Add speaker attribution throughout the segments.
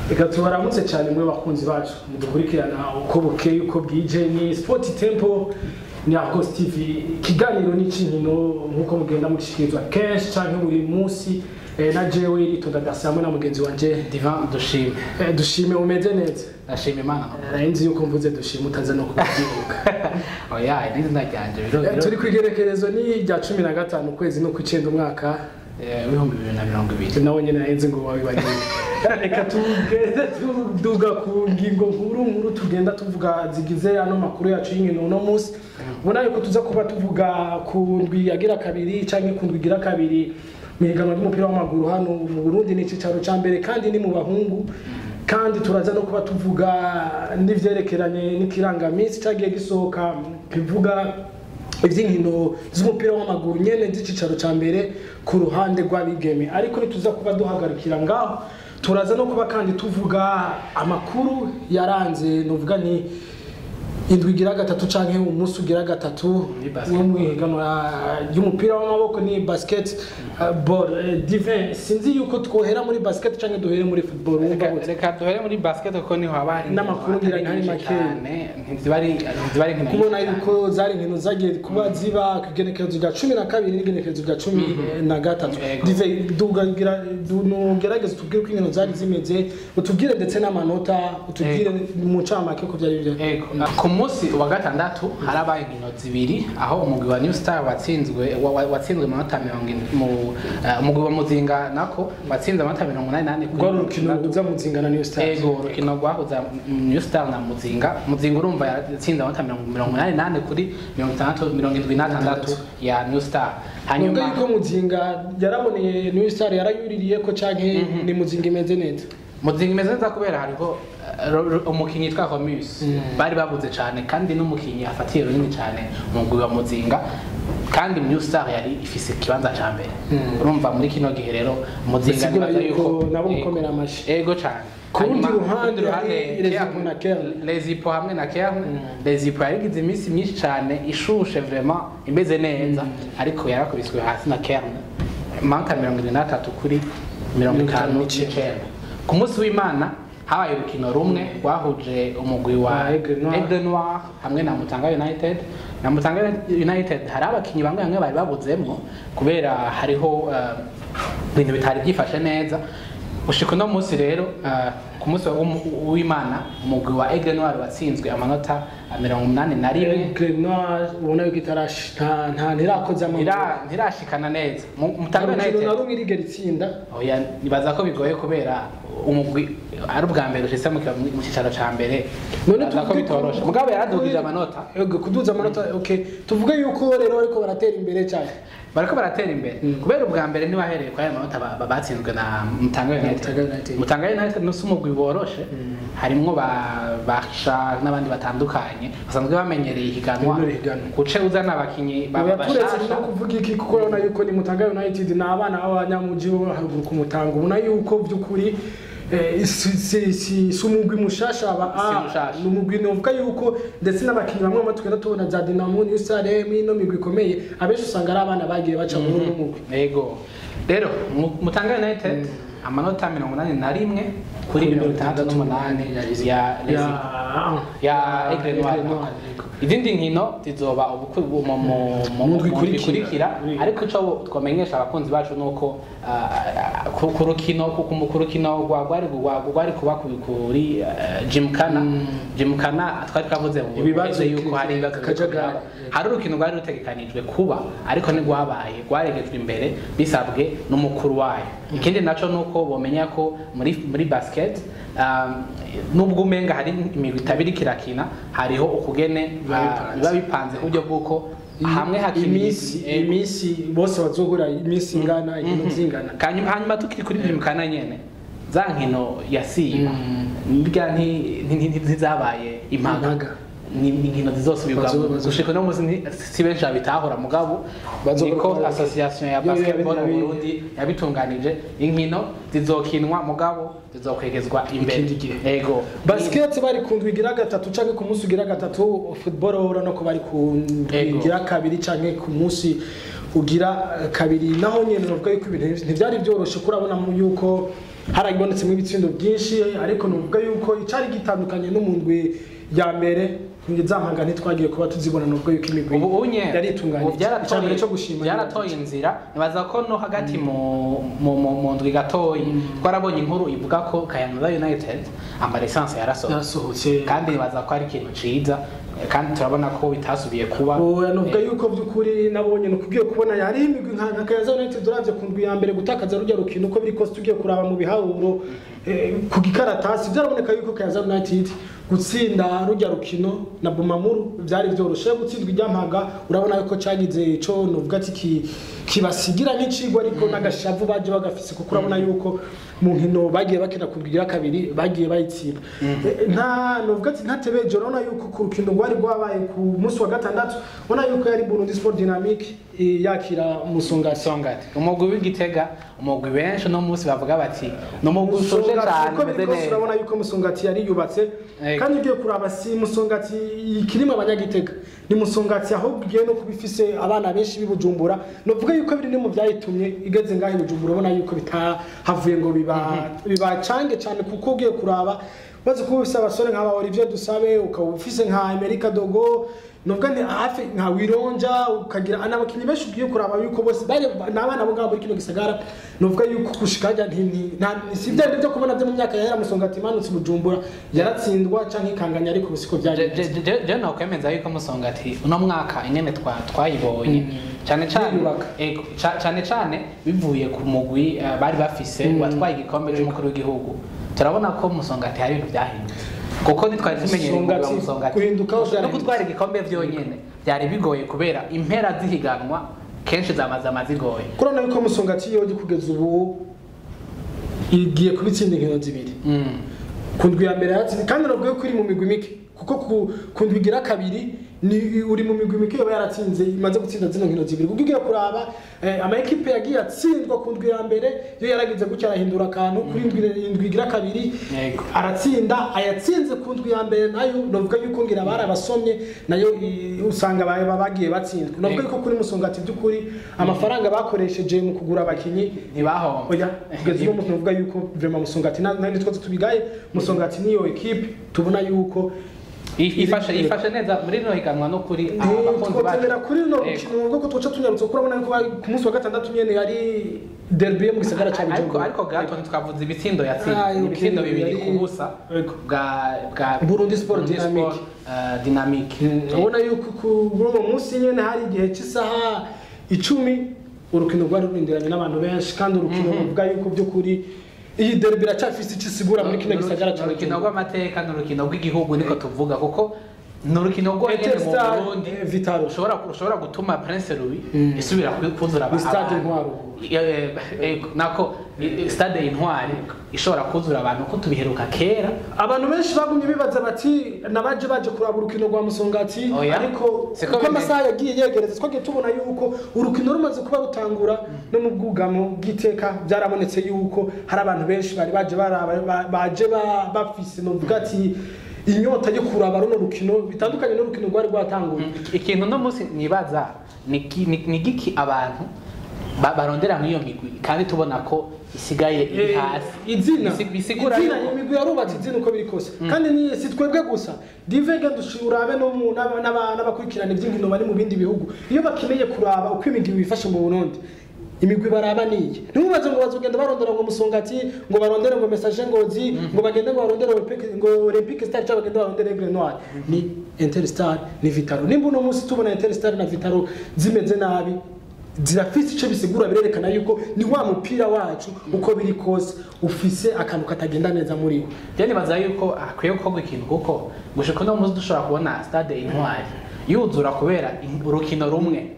Speaker 1: reka tubaramutse cyane mwe bakunzi bacu mudukurikirana uko bukeye uko bwije ni sport tempo ni Argos TV ikiganiro n'ikinkino nk'uko mugenda mugishikirizwa kenshi canke buri munsi eh, na jewe ritonda dasi hamwe na mugenzi wanje
Speaker 2: divan dushime
Speaker 1: Eh, dushime umeze neza
Speaker 2: ndashima imana
Speaker 1: Eh, nzi yuko mvuze dushime utaza no kubyibuka
Speaker 2: oya irindi zina ryanje biro
Speaker 1: Eh,
Speaker 2: biro
Speaker 1: turi kwigerekerezo ni rya cumi na gatanu ukwezi no kw'icenda umwaka
Speaker 2: eh, w'ibihumbi bibiri na mirongo ibiri
Speaker 1: nawe nyine nahenze ngo wabibagiwe reka tugende tuduga ku ngingo nkuru nkuru tugenda tuvuga zigize ano makuru yacu y'inkino uno munsi ubona yuko tuza kuba tuvuga ku ndwi yagira kabiri cyangwa ku ndwi igira kabiri mu higanwa ry'umupira w'amaguru hano mu burundi ni icyicaro cya mbere kandi ni mu bahungu kandi turaza no kuba tuvuga n'ivyerekeranye n'ikirangaminsi cyagiye gisohoka kivuga iby'inkino z'umupira w'amaguru nyene z'icicaro cya mbere ku ruhande rw'abigeme ariko ntituza kuba duhagarikira ngaho turaza no kuba kandi tuvuga amakuru yaranze nuvuga ni indwi igira gatatu canke umunsi ugira gatatu
Speaker 2: Ni basket.
Speaker 1: wo mu ihiganwa ry'umupira w'amaboko ni basket uh, ball Eh, divin sinzi yuko twohera muri basket canke duhere muri football wumva
Speaker 2: Reka-
Speaker 1: gute
Speaker 2: reka duhere muri basket kuko niho haba hari
Speaker 1: N'amakuru
Speaker 2: inkino
Speaker 1: ngira
Speaker 2: atari
Speaker 1: ntari
Speaker 2: nyinshi
Speaker 1: make.
Speaker 2: cyane, ntiziba ari ntiziba ari inkino
Speaker 1: kubona
Speaker 2: nyinshi
Speaker 1: yuko zari inkino zagiye kuba ziba ku igenekerezo rya cumi na kabiri n'igenekerezo rya cumi na gatatu
Speaker 2: Yego.
Speaker 1: dive dugagira- du- nugerageze utubwire uko inkino zari zimeze utubwire ndetse n'amanota utubwire mu ncamake ko byari byo
Speaker 2: Ego. ku munsi wa gatandatu harabaye inkino zibiri aho umugwi wa new star watsinzwe wa- wa- watsinzwe amanota mirongo in- mu eh, umugwi wa muzinga nako watsinze amanota mirongo inani n'ane kuri
Speaker 1: rwari
Speaker 2: mirongo
Speaker 1: urukino
Speaker 2: itandatu.
Speaker 1: ruza muzingana niyo stars
Speaker 2: ego urukino rwahuza new star na muzinga muzinga urumva yatsinze amanota mirongo mirongo inani n'ane kuri mirongo itandatu mirongo indwi n'atandatu ya new star
Speaker 1: nubwo
Speaker 2: hanyuma
Speaker 1: yuko muzinga yaraboneye niyo star yarayuririye ko canke ni muzinga imeze neza
Speaker 2: muzinga imeze neza kubera hariho eh, ro- ro- umukinnyi yitwa homus bari babuze cyane kandi n'umukinnyi afatiye runini cyane umugwi wa muzinga kandi new star yari ifise ikibanza cya mbere urumva muri kino gihe rero muzinga
Speaker 1: Bisigura
Speaker 2: nibaza
Speaker 1: yuko nabo
Speaker 2: ego-
Speaker 1: gukomera amashyi.
Speaker 2: ego cyane
Speaker 1: Ku rundi
Speaker 2: Hanyuma,
Speaker 1: ruhande
Speaker 2: ku rundi
Speaker 1: hari
Speaker 2: Kern-
Speaker 1: Lezipo na Kern.
Speaker 2: lezipo hamwe na kerne lezipo yarigize iminsi myinshi cyane ishushe vraiment imeze neza ariko yarakubiswe hasi na kerne manka mirongo irindwi n'atatu kuri mirongo itanu n'icyenda ku munsi w'imana habaye urukino rumwe rwahuje umugwi wa
Speaker 1: Wa Aigle Noir.
Speaker 2: Aigle Noir hamwe na Mutanga United na Mutanga United hari abakinnyi bamwe bamwe bari babuzemwo kubera hariho eh, ibintu bitari byifashe neza ushika uno munsi rero eh, ku munsi w'umu- w'imana umugwi wa Aigle Noir watsinzwe amanota eh, mirongo umunani na rimwe
Speaker 1: Grenouille ubona yuko itarashi nta nta ntirakoze amaguru
Speaker 2: Ira- ntirashikana neza Mu- Mutanga
Speaker 1: urukino
Speaker 2: United
Speaker 1: na rumwe irigera itsinda
Speaker 2: oya nibaza ko bigoye kubera umugwi ari ubwa mbere ushitse mu kiba- mu cyicaro ca mbere
Speaker 1: none
Speaker 2: nibaza ko
Speaker 1: tuvuge
Speaker 2: bitoroshe mugabo yaradugije amanota
Speaker 1: Ego, kuduza amanota okay tuvuge yuko rero ariko baratera imbere cyane
Speaker 2: bariko baratera imbere kubera ubwa mbere ntibahereye kwa aya manota ba- ba- batsinzwe na Mutanga
Speaker 1: Mutanga
Speaker 2: United
Speaker 1: United.
Speaker 2: Mutanga United nusi umugwi woroshe harimwo ba Basha n'abandi batandukanye basanzwe bamenyereye ihiganwa
Speaker 1: Rino higanwa.
Speaker 2: guce uzana abakinyi ba-
Speaker 1: Oya, turetse no
Speaker 2: bashasha
Speaker 1: kuvuga iki kuko urabona yuko ni Mutanga United ni abana b'abanyamuji bo haruguru ku Mutanga ubona yuko by'ukuri eh, si si si si umugwi mushasha aba
Speaker 2: Si
Speaker 1: ah,
Speaker 2: mushasha.
Speaker 1: ni umugwi novuga yuko ndetse n'abakinnyi bamwe bamwe tugenda tubona za Dinamo New Star no migwi ikomeye abenshi usanga ari abana bagiye baca muri uno mugwi
Speaker 2: yego rero Mu- Mutanga United amanota mirongo inani na rimwe kuri mirongo itandatu n'umunani ya Lezipo. ya Aigle Noir izindi nkino zizoba ubukwe mu- mu- mu- mu-
Speaker 1: Mu ndwi
Speaker 2: mu
Speaker 1: ikurikira.
Speaker 2: bikurikira
Speaker 1: Oui.
Speaker 2: ariko ico twamenyesha abakunzi bacu nuko ah, ku ku rukino ku ku- ku rukino rwa- rwari rwa- rwari kuba ku- kuri eh, Gymkhana Gymkhana twari twavuze mu
Speaker 1: Ibibazo
Speaker 2: buheze yuko hari ibibazo biriko
Speaker 1: kajagari.
Speaker 2: biraba. hari urukino rwari rutegekanijwe kuba ariko ntirwabaye rwaregejwe imbere bisabwe n'umukuru wayo ikindi naco nuko bomenya ko muri muri basket um, nubwo umenga hari imigwi itabiri kirakina hariho ukugene
Speaker 1: Biba
Speaker 2: ah,
Speaker 1: bipanze.
Speaker 2: biba bipanze ku buryo bw'uko hamwe hakina
Speaker 1: iminsi
Speaker 2: imigwi-
Speaker 1: iminsi bose bazohura iminsi ingana inkino zingana
Speaker 2: Kanyuma- hanyuma tukiri kuri Gymkhana nyene za nkino yasiba nirya nti- nti- nti- ntizabaye impaga
Speaker 1: Impaga.
Speaker 2: ni ni inkino zizosubirwamo
Speaker 1: Bazo- bazo-
Speaker 2: gushika no muzi nti- si benshi babitahura mugabo
Speaker 1: Bazo-
Speaker 2: niko
Speaker 1: bazo-
Speaker 2: association ya
Speaker 1: Yo, yo,
Speaker 2: basketball mu
Speaker 1: yabi-
Speaker 2: Burundi yabitunganije inkino zizokinwa mugabo zizokwegezwa imbere
Speaker 1: Ikindi gihe.
Speaker 2: ego
Speaker 1: basket bari ku ndwi igira gatatu canke ku munsi ugira gatatu football urabona ko bari ku ndwi
Speaker 2: Ego.
Speaker 1: igira kabiri canke ku munsi ugira eh, kabiri naho nyene novuga yuko ibintu ntivyari vyoroshe kurabona mu yuko harabonetsemo ibitsindo byinshi ariko nuvuga yuko icari gitandukanye no mu ndwi ya mbere za mpanga ntitwagiye kuba tuzibona nubwo yuko imigwi
Speaker 2: ubu unye
Speaker 1: yari itunganye
Speaker 2: ubu
Speaker 1: icya mbere cyo
Speaker 2: byaratoye
Speaker 1: gushima
Speaker 2: byaratoye inzira nibaza ko no hagati mu mu mu mu ndwi gatoyi twarabonye inkuru ivuga ko Kayanza United ama lisansi yarasohotse
Speaker 1: yarasohotse
Speaker 2: kandi nibaza ko ari ikintu ciza kandi turabona ko bitasubiye kuba
Speaker 1: oya nuvuga yuko by'ukuri nabonye nukubwiye kubona yari imigwi nka nka Kayanza United uravye ku ndwi ya mbere gutakaza rujya rukino uko biri kose tugiye kuraba mu biharuro eh, ku gikaratasi byaraboneka yuko Kayanza United gutsinda rujya rukino na Bumamuru byari byoroshe gutsindwa ijyampaga urabona yuko cyagize ico nuvuga ati ki- kibasigira nk'icigwa ariko n'agashavu baje bagafise kuko urabona yuko mu nkino bagiye bakina ku ndwi ya kabiri bagiye bayitsinda Eh, nta nuvuga ati ntatebeje urabona yuko ku rukino rwari rwabaye ku munsi wa gatandatu ubona yuko yari Burundi Sport Dynamique eh, yakira umusongasi
Speaker 2: songati umugwi w'igitega umugwi benshi uno munsi bavuga bati ni umugwi ushoshe cyane
Speaker 1: uko
Speaker 2: umeze
Speaker 1: biri kose
Speaker 2: neza
Speaker 1: urabona yuko musongati yari yubatse
Speaker 2: Ego.
Speaker 1: kandi ugiye kuraba si musongati ikirimo abanyagitega ni musongati ahubwo igiye no kuba ifise abana benshi b'ibujumbura novuga yuko biri no mu byayitumye igeze ngaho ibujumbura ubona yuko bitahavuye ngo biba bibacange cyane kuko ugiye kuraba maze kuba ufise abasore nk'aba Olivier Dusabe ukaba ufise nka Amerika Dogo nubwo ni hafi nka Wironja ukagira n'abakinnyi benshi ugiye kuraba yuko bose bari n'abana bo ngabo muri kino gisagara nuvuga yuko gushikaja nti nti- nta- ni si bya byo kubona byo mu myaka yahera musongati imanutse bujumbura yaratsindwa canke ikanganya ariko bisiko
Speaker 2: Je-
Speaker 1: byagenze
Speaker 2: je- je- je nokwemeza yuko musongati uno mwaka ingene twa- twayibonye cyane cyane
Speaker 1: Yiyubaka.
Speaker 2: ego, ca- cyane cyane bivuye ku mugwi eh, bari bafise watwaye igikombe cy'umukuru w'igihugu turabona ko musongati hari ibintu byahindutse kuko ntitwari tumenyereye umugwi wa
Speaker 1: Musongati,
Speaker 2: musongati
Speaker 1: guhindukaho
Speaker 2: no
Speaker 1: byarahindutse.
Speaker 2: gutwara igikombe byonyene byari bigoye kubera impera zihiganwa kenshi zamazama zigoye
Speaker 1: kurabona yuko musongati yoje kugeza ubu igiye kubitsinda inkino zibiri
Speaker 2: Mm.
Speaker 1: ku ndwi ya mbere yatsinze kandi navuga ko iri mu migwi mike kuko ku- ku ndwi igira kabiri ni uri mu migwi mike yoba yaratsinze imaze gutsinda zino nkino zibiri kuko ugiye kuraba eh, ama ekipe yagiye atsindwa ku ndwi ya mbere yo yaragize gutya arahindura akantu kuri indwi indwi igira kabiri
Speaker 2: Yego.
Speaker 1: aratsinda ayatsinze ku ndwi ya mbere nayo navuga yuko ngira bari abasomye nayo i- usanga ba- ba- bagiye batsindwa navuga
Speaker 2: Yego.
Speaker 1: yuko kuri musongati by'ukuri amafaranga bakoresheje mu kugura abakinyi
Speaker 2: ntibahombe
Speaker 1: oya kugeza uno muntu uvuga yuko vraiment musongati na nandi twose tubigaye musongati niyo equipe tubona yuko
Speaker 2: I- ifashe ifashe neza muri rino higanwa no kuri aba bakunzi bacu.
Speaker 1: twotemera kuri no
Speaker 2: Yego.
Speaker 1: rukino ubwo ko twoca tunyarutse kuko urabona yuko bari- ku munsi wa gatandatu nyene yari derby yo mu gisagara ca
Speaker 2: ariko
Speaker 1: Bujumbura
Speaker 2: ariko gato ntitwavuze ibitsindo
Speaker 1: Ah,
Speaker 2: yatsinze
Speaker 1: okay,
Speaker 2: ibitsindo bibiri
Speaker 1: yari-
Speaker 2: ku busa
Speaker 1: Yego.
Speaker 2: bwa bwa
Speaker 1: Burundi Sport
Speaker 2: Burundi
Speaker 1: Dynamic.
Speaker 2: Sport, eh, Dynamic
Speaker 1: urabona yuko ku- kuri uwo munsi nyene hari igihe cy'isaha icumi urukino rwari rurindiranye n'abantu benshi kandi urukino ruvuga yuko by'ukuri iyi derby iracyafise icyo isigura muri kino gisagara ca
Speaker 2: Ni urukino
Speaker 1: Bujumbura
Speaker 2: rw'amateka ni urukino rw'igihugu niko tuvuga kuko ni urukino rwonyine mu
Speaker 1: Etincelles,
Speaker 2: Burundi
Speaker 1: eh, Vitaro.
Speaker 2: ushobora ushobora gutuma Prince Louis isubira ku- kuzura
Speaker 1: Ni stade
Speaker 2: abantu.
Speaker 1: Intwaro.
Speaker 2: Eh, eh, nako eh, stade intwari ishobora kuzura abantu ko tubiheruka kera
Speaker 1: abantu benshi bagumye bibaza bati nabaje baje kuraba urukino rwa musongati
Speaker 2: Oya.
Speaker 1: ariko
Speaker 2: Siko
Speaker 1: uko
Speaker 2: bimeze.
Speaker 1: amasaha yagiye yegereza twagiye tubona yuko urukino rumaze kuba rutangura no mu bwugamo bw'iteka byarabonetse yuko hari abantu benshi bari baje baraba ba- baje ba- bafise novuga ati inyota yo kuraba runo rukino bitandukanye n'urukino rwari rwatanguye
Speaker 2: ikintu no munsi nibaza ni ki- ni ni giki abantu ba- barondera muri iyo migwi kandi tubona ko isigaye iri
Speaker 1: Eh,
Speaker 2: hasi
Speaker 1: izina
Speaker 2: Bisi- bisigura
Speaker 1: izina
Speaker 2: yuko-
Speaker 1: imigwi yarubatse izina uko biri kose kandi ni si twebwe gusa divege dushurabe no mu n'aba- n'aba- n'abakurikirana iby'inkino bari mu bindi bihugu iyo bakeneye kuraba uko imigwi bifashe mu Burundi imigwi baraba niyi ntimubaze ngo bazogenda barondera ngo musongati ngo barondere ngo message ngozi ngo bagende ngo barondere Olympique ngo Olympique Star cyangwa bagende barondere Aigle Noir ni Interstar ni Vitaro nimba uno munsi tubona Interstar na Vitaro zimeze nabi zirafise icyo bisigura birerekana yuko ni wa mupira wacu uko biri kose ufise akantu katagenda neza muri wo
Speaker 2: njye nibaza yuko hakwiye gukorwa ikintu kuko gushika uno munsi dushobora kubona stade intwari yuzura kubera in- urukino rumwe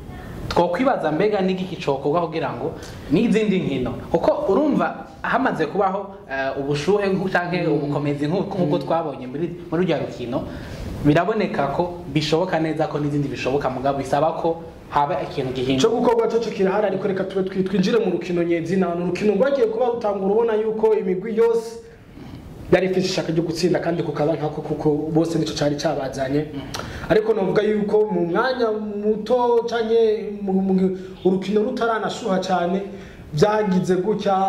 Speaker 2: twokwibaza mbega n'igiki cokorwa kugira ngo n'izindi nkino kuko urumva hamaze kubaho eh, ubushuhe nku- canke ubukomezi nku- nk'uko twabonye muri muri rya rukino biraboneka ko bishoboka neza ko n'izindi bishoboka mugabo bisaba ko haba ikintu
Speaker 1: icyo
Speaker 2: gihinduka
Speaker 1: gukorwa cyo kirahari ariko reka tube twi- twinjire mu rukino nyezina ni urukino rwagiye kuba rutangura ubona yuko imigwi yose yari ifite ishaka ryo gutsinda kandi kukaba nkako kuko bose nicyo cyari cyabazanye ariko navuga yuko mu mwanya muto cyane urukino rutaranashuha cyane byagize gutya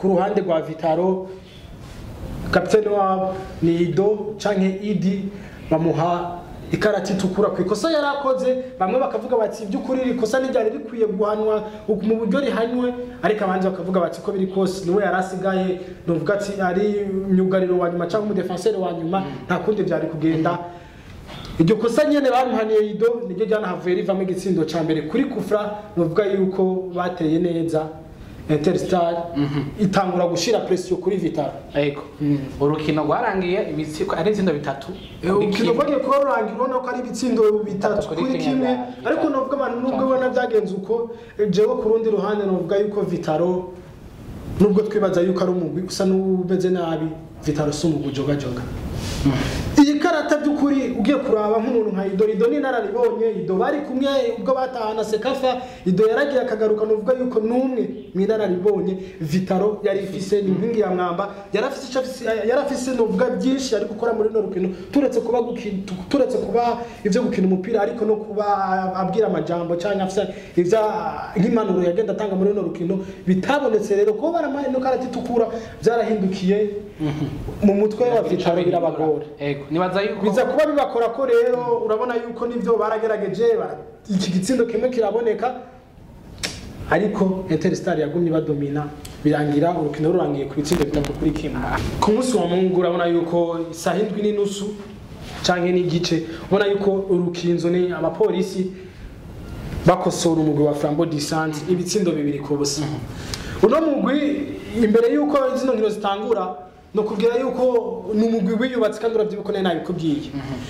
Speaker 1: ku ruhande rwa vitaro kapitene wabo ni ido canke idi bamuha ikarati itukura ku ikosa yari akoze bamwe bakavuga bati iby'ukuri iri kosa ntiryari rikwiye guhanwa mu buryo rihanywe ariko abandi bakavuga bati ko biri kose niwe yari asigaye nuvuga ati ari myugariro wa nyuma cyangwa umudefanseri wa nyuma nta kundi byari kugenda iryo kosa nyene bamuhaniye ido niryo ryanahavuye rivamo igitsindo ca mbere kuri kufra nuvuga yuko bateye neza interstar itangura gushira presiyo kuri vitaro
Speaker 2: Ego. Urukino rwarangiye ibitsiko ari itsindo bitatu. kuri
Speaker 1: urukino
Speaker 2: kimwe.
Speaker 1: rwagiye kuba rurangira ubona ko ari ibitsindo bitatu
Speaker 2: Kuri
Speaker 1: kuri
Speaker 2: kimwe
Speaker 1: kimwe
Speaker 2: bya-
Speaker 1: ariko novuga abantu nubwo ubona byagenze uko jewe ku rundi ruhande novuga yuko vitaro nubwo twibaza yuko ari umugwi usa n'umeze nabi vitaro si umugwi ujogajoga iyi karata by'ukuri ugiye kuraba nk'umuntu nka ido ido ni inararibonye ido bari kumwe ubwo batahana sekafa ido yaragiye akagaruka nuvuga yuko n'umwe mu inararibonye vitaro yari ifise ni inkingi ya mwamba yari afise ico afise- yari afise nuvuga byinshi ari gukora muri runo rukino turetse kuba guki- tu- turetse kuba ivyo gukina umupira ariko no kuba abwira amajambo cyangwa afise ivya nk'impanuro yagenda atanga muri runo rukino bitabonetse rero kuba baramaye no karata itukura byarahindukiye mu mutwe wa vitaro birabagora
Speaker 2: Ego. Nibaza yuko
Speaker 1: biza kuba bibakora ko rero urabona yuko nivyo baragerageje bara- iki gitsindo kimwe kiraboneka ariko interstar yagumye badomina birangira urukino rurangiye ku bitsindo bitatu kuri kimwe ku munsi wa mungu urabona yuko isaha indwi n'inusu canke n'igice ubona yuko urukinzo ni abapolisi bakosora umugwi wa flambo disante ibitsindo bibiri ku busa uno mugwi imbere yuko zino nkino zitangura ni ukubwira yuko ni umugwi wiyubatse kandi uravyibuko nari nabikubwiye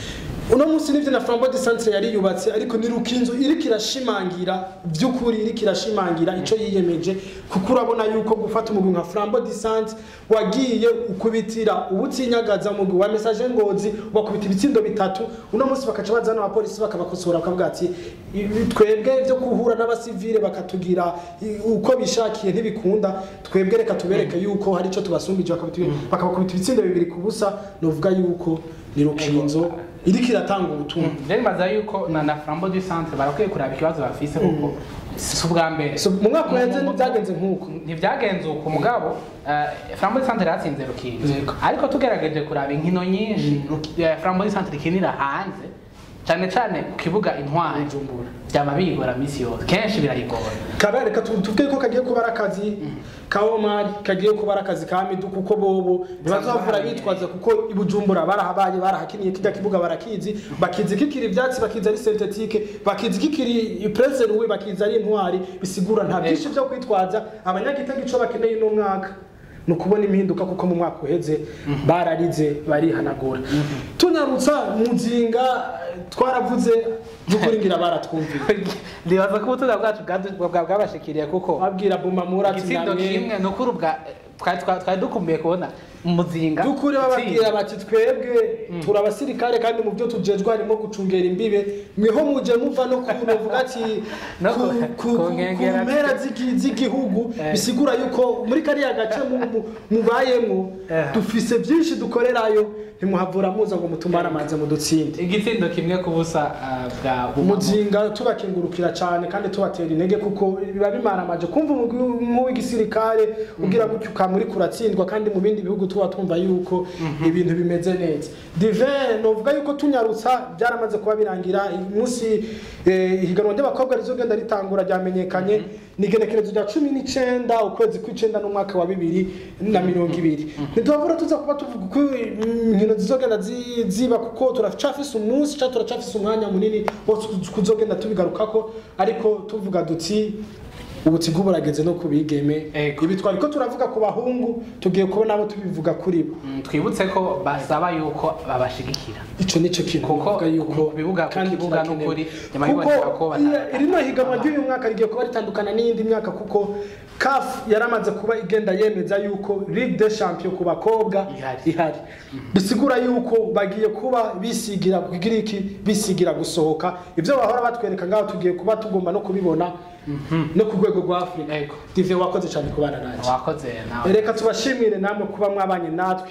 Speaker 1: uno munsi nivyo na flambo disante yari yubatse ariko ni rukinzo iriko irashimangira vy'ukuri iriko irashimangira ico yiyemeje kuko urabona yuko gufata umugwi nka flambo disante wagiye ukubitira ubutinyagaza umugwi wa message ngozi bakubita ibitsindo bitatu uno munsi bakaca bazana abapolisi bakabakosora bakavuga ati "Ibi twebwe byo guhura n'abasivile bakatugira i- uko bishakiye ntibikunda twebwe reka tubereke yuko hari ico tubasumbije bakabatu- bakabakubita ibitsindo bibiri ku busa novuga yuko ni rukinzo iriko iratanga ubutumwa
Speaker 2: Rero nibaza yuko na na Flambeau du Centre barakwiye kuraba ikibazo bafise kuko si ubwa mbere.
Speaker 1: So, mu mwaka uheze
Speaker 2: Mu- mu-
Speaker 1: ntibyagenze nk'uko
Speaker 2: ntibyagenze uko mugabo eh, Flambeau du Centre yatsinze rukinzo
Speaker 1: Yego.
Speaker 2: ariko tugerageje kuraba inkino nyinshi Ruki- eh, Flambeau du Centre ikinira hanze cyane cyane ku kibuga intwari
Speaker 1: Bujumbura.
Speaker 2: byama biyigora misi yose kenshi birayigora
Speaker 1: kabere reka tu- tuvuge ko kagiye kuba ari akazi ka omari kagiye kuba ari akazi ka midu kuko bobo ntibazavura bitwaza kuko i bujumbura barahabaye barahakiniye kijya kibuga barakizi bakizi kikiri ivyatsi bakizi ari sentetike bakizi kikiri prese ruwe bakizi ari intwari bisigura nta byinshi byo kwitwaza abanyagitega ico bakeneye uno mwaka ni ukubona impinduka kuko mu mwaka uheze bararize barihanagura tunyarutsa muzinga eh, twaravuze by'ukuri ngira baratwumviye
Speaker 2: ndibaza ko ubutunga bwacu bwadu- bwa- bwabashikiriye kuko
Speaker 1: babwira bumamura ati
Speaker 2: igitsindo
Speaker 1: namwe
Speaker 2: kimwe ni ukuri ubwa twari twa- twari dukumbuye kubona umuzinga
Speaker 1: dukuri bababwira bati twebwe turi abasirikare kandi mu byo tujejwe harimo gucungera imbibe mweho muje muva no ku novuga ati
Speaker 2: No
Speaker 1: ku-
Speaker 2: ku-
Speaker 1: ku-
Speaker 2: ku
Speaker 1: ku- ku
Speaker 2: nkengera
Speaker 1: mpera z'igi- z'igihugu
Speaker 2: Eh.
Speaker 1: bisigura yuko muri kariya gace mu- mu- mubayemwo
Speaker 2: Eh.
Speaker 1: dufise byinshi dukorerayo ntimuhavura muza ngo mutumare amazi mu dutsinde
Speaker 2: igitsindo kimwe ku busa ah, bwa Bumamo.
Speaker 1: umuzinga tubakingurukira cyane kandi tubatera intege kuko biba bimaramaje kumva umugwi nk'uw'igisirikare ugira gutyo ukamuri kuratsindwa kandi mu bindi bihugu tuba twumva yuko ibintu bimeze neza divin novuga yuko tunyarutsa byaramaze kuba birangira uyu munsi eh, ihiganwa ry'abakobwa rizogenda ritangura ryamenyekanye ni igenekerezo rya cumi n'icenda ukwezi kw'icenda n'umwaka wa bibiri na mirongo ibiri ntitubavura tuza kuba tuvuga uko inkino zizogenda zi- ziba kuko turacafise umunsi cyangwa turacafise umwanya munini wo kuzogenda tubigarukako ariko tuvuga duti ubutigu burageze no ku bigeme
Speaker 2: Ego.
Speaker 1: ibi twariko turavuga ku bahungu tugiye kubona abo tubivuga kuri bo
Speaker 2: Mm, twibutse ko basaba yuko babashigikira
Speaker 1: ico nico kintu
Speaker 2: Kuko
Speaker 1: bavuga yuko
Speaker 2: ku bibuga- ku
Speaker 1: kandi
Speaker 2: kibuga
Speaker 1: kirakenewe.
Speaker 2: n'ukuri, nyuma
Speaker 1: kuko
Speaker 2: biboneka ko bata-
Speaker 1: iya- rino higanwa ry'uyu mwaka rigiye kuba ritandukana n'iyindi myaka kuko CAF yaramaze kuba igenda yemeza yuko Ligue des Champions ku bakobwa
Speaker 2: Ihari.
Speaker 1: ihari bisigura yuko bagiye kuba bisigira kugira iki bisigira gusohoka ivyo bahora batwereka ngaho tugiye kuba tugomba no kubibona no ku rwego rwa Afrika
Speaker 2: Ego.
Speaker 1: Dive wakoze cyane kubana nanjye
Speaker 2: wakoze nawe
Speaker 1: reka tubashimire namwe kuba mwabanye natwe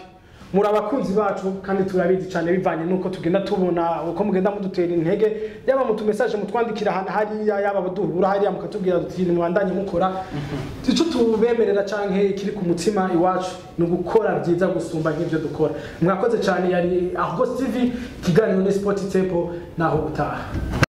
Speaker 1: muri abakunzi bacu kandi turabizi cyane bivanye nuko tugenda tubona uko mugenda mudutera intege yaba mu tumesaje mutwandikira ahantu hariya yaba baduhura hariya mukatubwira duti nimubandanye mukora icyo tubemerera canke ikiri ku mutima iwacu ni ugukora byiza gusumba nk'ibyo dukora mwakoze cyane yari Argos TV ikiganiro ni Sport Tempo naho gutaha